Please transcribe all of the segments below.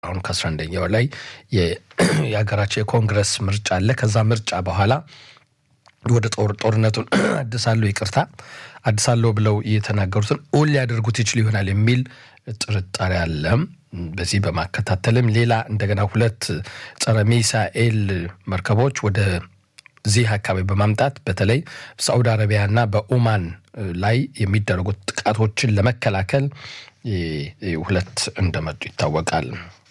አሁን ከአስራ አንደኛው ላይ የሀገራቸው የኮንግረስ ምርጫ አለ። ከዛ ምርጫ በኋላ ወደ ጦር ጦርነቱን አድሳለሁ ይቅርታ አድሳለሁ ብለው የተናገሩትን ኦል ሊያደርጉት ይችል ይሆናል የሚል ጥርጣሬ አለ። በዚህ በማከታተልም ሌላ እንደገና ሁለት ጸረ ሚሳኤል መርከቦች ወደ ዚህ አካባቢ በማምጣት በተለይ በሳዑዲ አረቢያና በኦማን ላይ የሚደረጉት ጥቃቶችን ለመከላከል ሁለት እንደመጡ ይታወቃል።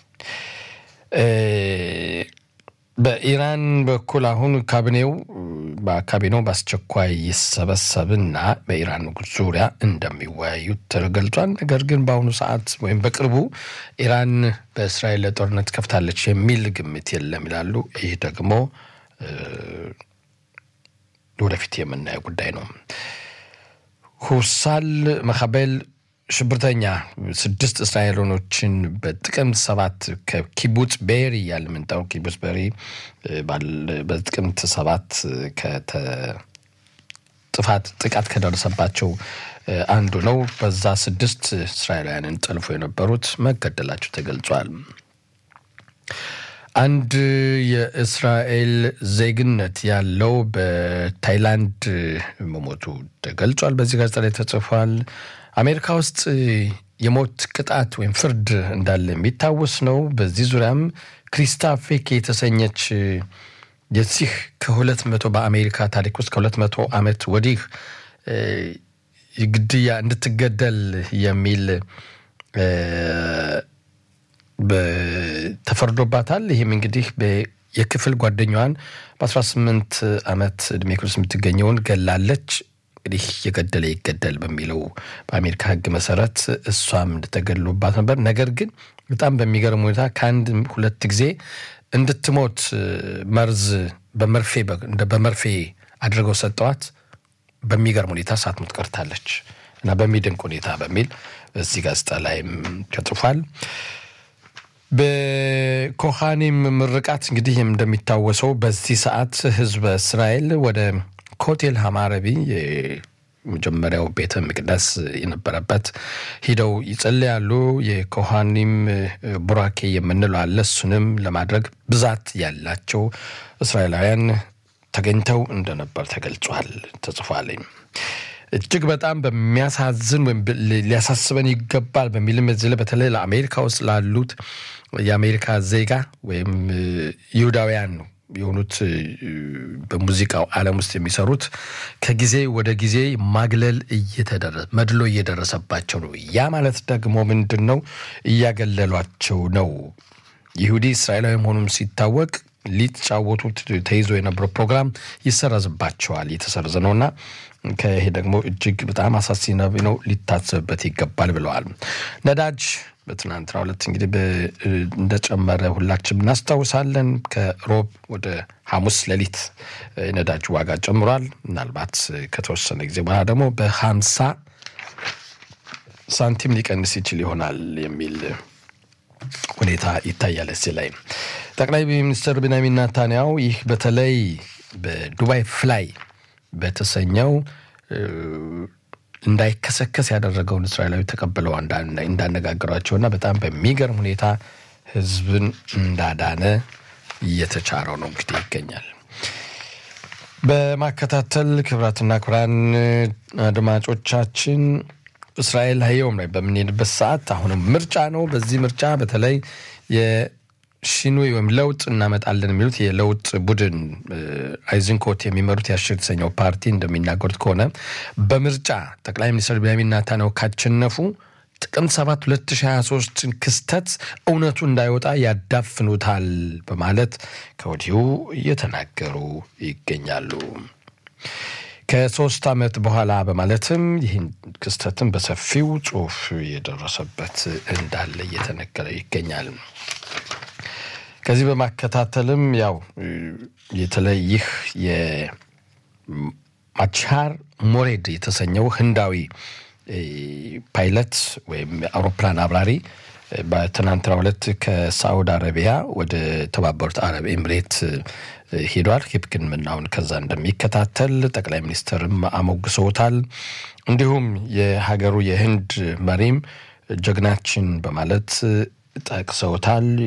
በኢራን በኩል አሁን ካቢኔው በካቢኔው በአስቸኳይ ይሰበሰብና በኢራን ዙሪያ እንደሚወያዩ ተገልጿል። ነገር ግን በአሁኑ ሰዓት ወይም በቅርቡ ኢራን በእስራኤል ለጦርነት ከፍታለች የሚል ግምት የለም ይላሉ። ይህ ደግሞ ወደፊት የምናየው ጉዳይ ነው። ሁሳል መካቤል ሽብርተኛ ስድስት እስራኤሎኖችን በጥቅምት ሰባት ከኪቡጽ ቤሪ እያለ የምንጠራው ኪቡጽ ቤሪ በጥቅምት ሰባት ጥፋት ጥቃት ከደረሰባቸው አንዱ ነው። በዛ ስድስት እስራኤላውያንን ጠልፎ የነበሩት መገደላቸው ተገልጿል። አንድ የእስራኤል ዜግነት ያለው በታይላንድ መሞቱ ተገልጿል። በዚህ ጋዜጣ ላይ ተጽፏል። አሜሪካ ውስጥ የሞት ቅጣት ወይም ፍርድ እንዳለ የሚታወስ ነው። በዚህ ዙሪያም ክሪስታ ፌክ የተሰኘች የዚህ ከሁለት መቶ በአሜሪካ ታሪክ ውስጥ ከሁለት መቶ ዓመት ወዲህ ግድያ እንድትገደል የሚል ተፈርዶባታል። ይህም እንግዲህ የክፍል ጓደኛዋን በ18 ዓመት ዕድሜ ክልል የምትገኘውን ገላለች። እንግዲህ የገደለ ይገደል በሚለው በአሜሪካ ሕግ መሰረት እሷም እንደተገድሎባት ነበር። ነገር ግን በጣም በሚገርም ሁኔታ ከአንድ ሁለት ጊዜ እንድትሞት መርዝ በመርፌ በመርፌ አድርገው ሰጠዋት። በሚገርም ሁኔታ ሳትሞት ቀርታለች እና በሚደንቅ ሁኔታ በሚል በዚህ ጋዜጣ ላይም ተጽፏል። በኮሃኒም ምርቃት እንግዲህ እንደሚታወሰው በዚህ ሰዓት ህዝበ እስራኤል ወደ ኮቴል ሀማረቢ የመጀመሪያው ቤተ መቅደስ የነበረበት ሂደው ይጸልያሉ። የኮሃኒም ቡራኬ የምንለው አለ። እሱንም ለማድረግ ብዛት ያላቸው እስራኤላውያን ተገኝተው እንደነበር ተገልጿል፣ ተጽፏል። እጅግ በጣም በሚያሳዝን ወይም ሊያሳስበን ይገባል በሚልም እዚህ ላይ በተለይ ለአሜሪካ ውስጥ ላሉት የአሜሪካ ዜጋ ወይም ይሁዳውያን የሆኑት በሙዚቃው ዓለም ውስጥ የሚሰሩት ከጊዜ ወደ ጊዜ ማግለል እየተደረሰ መድሎ እየደረሰባቸው ነው። ያ ማለት ደግሞ ምንድን ነው? እያገለሏቸው ነው። ይሁዲ እስራኤላዊ መሆኑም ሲታወቅ ሊጫወቱት ተይዞ የነበረው ፕሮግራም ይሰረዝባቸዋል። እየተሰረዘ ነውና ከይሄ ደግሞ እጅግ በጣም አሳሳቢ ነው፣ ሊታሰብበት ይገባል ብለዋል። ነዳጅ በትናንትናው ዕለት እንግዲህ እንደጨመረ ሁላችንም እናስታውሳለን። ከሮብ ወደ ሐሙስ ሌሊት የነዳጅ ዋጋ ጨምሯል። ምናልባት ከተወሰነ ጊዜ በኋላ ደግሞ በሀምሳ ሳንቲም ሊቀንስ ይችል ይሆናል የሚል ሁኔታ ይታያል። እዚህ ላይ ጠቅላይ ሚኒስትር ቢንያሚን ኔታንያሁ ይህ በተለይ በዱባይ ፍላይ በተሰኘው እንዳይከሰከስ ያደረገውን እስራኤላዊ ተቀብለው እንዳነጋገሯቸውና በጣም በሚገርም ሁኔታ ሕዝብን እንዳዳነ እየተቻረው ነው እንግዲህ ይገኛል። በማከታተል ክብራትና ክብራን አድማጮቻችን እስራኤል ሀየውም ላይ በምንሄድበት ሰዓት አሁንም ምርጫ ነው። በዚህ ምርጫ በተለይ የሺኑይ ወይም ለውጥ እናመጣለን የሚሉት የለውጥ ቡድን አይዝንኮት የሚመሩት የአሽር የተሰኘው ፓርቲ እንደሚናገሩት ከሆነ በምርጫ ጠቅላይ ሚኒስትር ቢንያሚን ኔታንያሁ ካሸነፉ ጥቅምት 7 2023 ክስተት እውነቱ እንዳይወጣ ያዳፍኑታል በማለት ከወዲሁ እየተናገሩ ይገኛሉ። ከሶስት ዓመት በኋላ በማለትም ይህን ክስተትን በሰፊው ጽሑፍ የደረሰበት እንዳለ እየተነገረ ይገኛል። ከዚህ በማከታተልም ያው የተለይ ይህ የማቻር ሞሬድ የተሰኘው ህንዳዊ ፓይለት ወይም አውሮፕላን አብራሪ በትናንትናው ዕለት ከሳዑዲ አረቢያ ወደ ተባበሩት አረብ ኤምሬት ሄዷል። ሕክምናውን ከዛ እንደሚከታተል ጠቅላይ ሚኒስትርም አሞግሰውታል። እንዲሁም የሀገሩ የህንድ መሪም ጀግናችን በማለት ጠቅሰውታል።